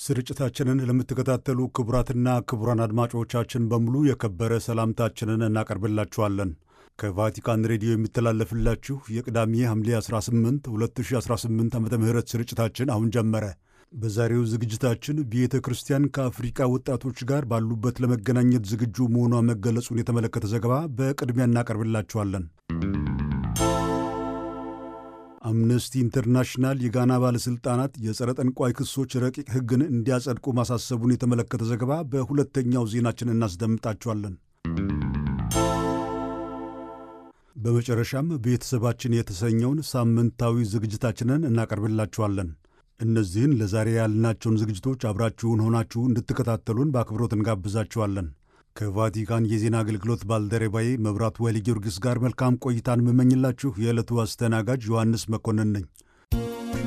ስርጭታችንን ለምትከታተሉ ክቡራትና ክቡራን አድማጮቻችን በሙሉ የከበረ ሰላምታችንን እናቀርብላችኋለን። ከቫቲካን ሬዲዮ የሚተላለፍላችሁ የቅዳሜ ሐምሌ 18 2018 ዓ ም ስርጭታችን አሁን ጀመረ። በዛሬው ዝግጅታችን ቤተ ክርስቲያን ከአፍሪቃ ወጣቶች ጋር ባሉበት ለመገናኘት ዝግጁ መሆኗ መገለጹን የተመለከተ ዘገባ በቅድሚያ እናቀርብላችኋለን። አምነስቲ ኢንተርናሽናል የጋና ባለሥልጣናት የጸረ ጠንቋይ ክሶች ረቂቅ ሕግን እንዲያጸድቁ ማሳሰቡን የተመለከተ ዘገባ በሁለተኛው ዜናችን እናስደምጣችኋለን። በመጨረሻም ቤተሰባችን የተሰኘውን ሳምንታዊ ዝግጅታችንን እናቀርብላችኋለን። እነዚህን ለዛሬ ያልናቸውን ዝግጅቶች አብራችሁን ሆናችሁ እንድትከታተሉን በአክብሮት እንጋብዛችኋለን። ከቫቲካን የዜና አገልግሎት ባልደረባዬ መብራቱ ኃይለ ጊዮርጊስ ጋር መልካም ቆይታን የምመኝላችሁ የዕለቱ አስተናጋጅ ዮሐንስ መኮንን ነኝ።